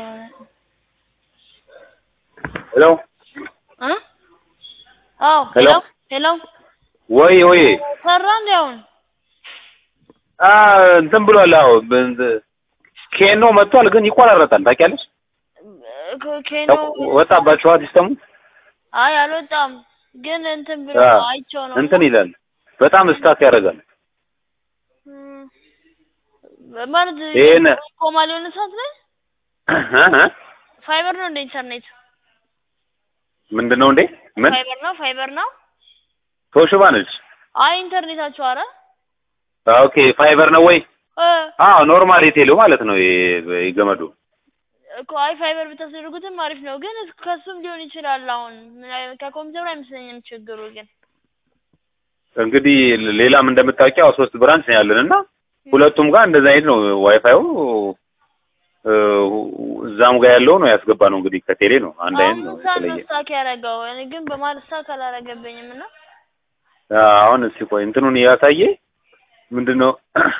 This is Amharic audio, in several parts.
ሄሎ እ አዎ ሄሎ ሄሎ ሄሎ ወይ ወይ ሰራ እንዴ አሁን? አ እንትን ብሏል። አዎ ኬኖ መጥቷል፣ ግን ይቆራረጣል። ታውቂያለሽ? ኬ- ኬኖ ወጣባችኋ ሲስተሙ አይ አልወጣም፣ ግን እንትን ብሎ አ አይቼው ነው እንትን ይላል። በጣም ስታክ ያደርጋል። እም፣ ማለት ይሄን ቆማል የሆነ ሰዓት ላይ እ እ ፋይበር ነው እንደ ኢንተርኔት ምንድን ነው እንዴ? ምን ፋይበር ነው ፋይበር ነው። ቶሽባ ነች? አይ ኢንተርኔታችሁ አረ ኦኬ ፋይበር ነው ወይ? እ አዎ ኖርማል የቴሌው ማለት ነው። ይሄ የገመዱ እኮ አይ ፋይበር ብታስደርጉትም አሪፍ ነው፣ ግን እስ- ከሱም ሊሆን ይችላል። አሁን ምን አይ- ከኮምፒውተሩ አይመስለኝም ችግሩ ግን እንግዲህ ሌላም እንደምታውቂው ሶስት ብራንች ነው ያለን እና ሁለቱም ጋር እንደዛ አይነት ነው ዋይፋዩ እ፣ እዛም ጋር ያለው ነው ያስገባ ነው እንግዲህ ከቴሌ ነው አንድ አይነት ነው አሁን ሳን የተለየ ስታክ ያደረገው እኔ ግን በማለት ስታክ አላረገብኝም እና አሁን እስኪ ቆይ እንትኑን ያሳየ ምንድነው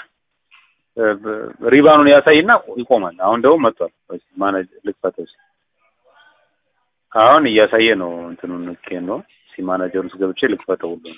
ሪባኑን ያሳይና ይቆማል። አሁን ደግሞ መጥቷል። ወይስ ማኔጅ ልክፈተው እስኪ። አሁን እያሳየ ነው እንትኑን ልኬ ነው ሲ ማናጀር ውስጥ ገብቼ ልክፈተው ሁሉ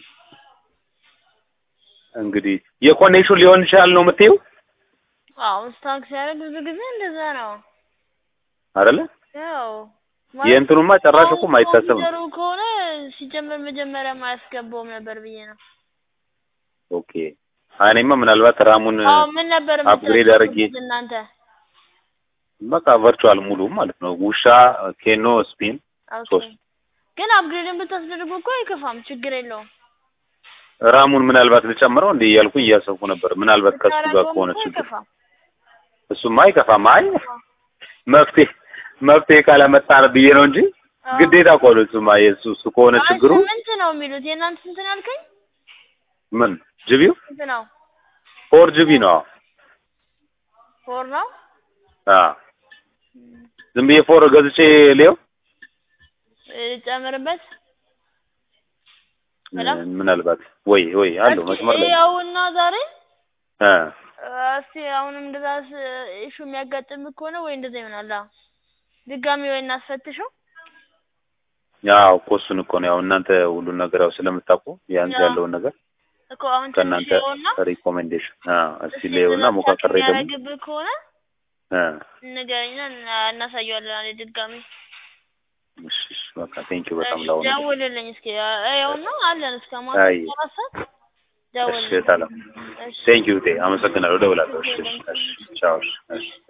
እንግዲህ የኮኔክሽን ሊሆን ይችላል ነው የምትይው አዎ ስታክ ሲያደርግ ብዙ ጊዜ እንደዛ ነው። አይደለ? ያው የእንትኑማ ጭራሽ እኮ አይታሰብም። ኮምፒውተሩ ከሆነ ሲጀመር መጀመሪያ አያስገባውም ነበር ብዬ ነው። ኦኬ እኔማ ምናልባት ራሙን አዎ ምን ነበር አፕግሬድ አድርጌ የምታደርጉት እናንተ? በቃ ቨርቹዋል ሙሉ ማለት ነው ውሻ፣ ኬኖ፣ ስፒን ኦኬ ሶስት ግን አፕግሬድን ብታስደርጉ እኮ አይከፋም፣ ችግር የለውም። ራሙን ምናልባት ልጨምረው እንዴ እያልኩኝ እያሰብኩ ነበር። ምናልባት ከሱ ጋር ብታደርገውም ከሆነ እኮ ችግር አይከፋም። እሱማ አይከፋም። አይ መፍትሄ መፍትሄ ካላመጣን ብዬ ነው እንጂ አዎ። ግዴታ እኮ ነው እሱማ የእሱ እሱ ከሆነ አይ ችግሩ ስምንት ነው የሚሉት የእናንተ ስንት ነው ያልከኝ? ምን ጅቢው ስንት ነው? ፎር ጂቢ ነው። ፎር ነው። አ ዝም ብዬ ፎር ገዝቼ ሊየው ጨምርበት ሄሎ? ምናልባት ወይ ወይ አለው መስመር ላይ ያውና ዛሬ አ እስቲ አሁንም እንደዛ ኢሹ የሚያጋጥም ከሆነ ወይ እንደዛ ይሆናል። አዎ ድጋሚ ወይ እናስፈትሸው። ያው እኮ እሱን እኮ ነው ያው እናንተ ሁሉን ነገር ያው ስለምታውቁ ቢያንስ አዎ። ያለውን ነገር እኮ አሁን ትንሽ ከእናንተ ይኸውና ሪኮሜንዴሽን አ እስቲ እስቲ ሊየውና እንደዛ ሞካከሬ ደግሞ የሚያደርግብህ ከሆነ አ ንገረኝና እና- እናሳየዋለን አለ ድጋሚ እሺ እሺ በቃ ቴንኪው በጣም ላው ነገር ደውልልኝ እስኪ ይኸውና አለን እስከ ማታ አይ አራት ሰዓት እሺ ደውልልኝ ታላ እሺ ቴንኪው ቴ አመሰግናለሁ። እደውላለሁ። እሺ እሺ እሺ ቻው እሺ እሺ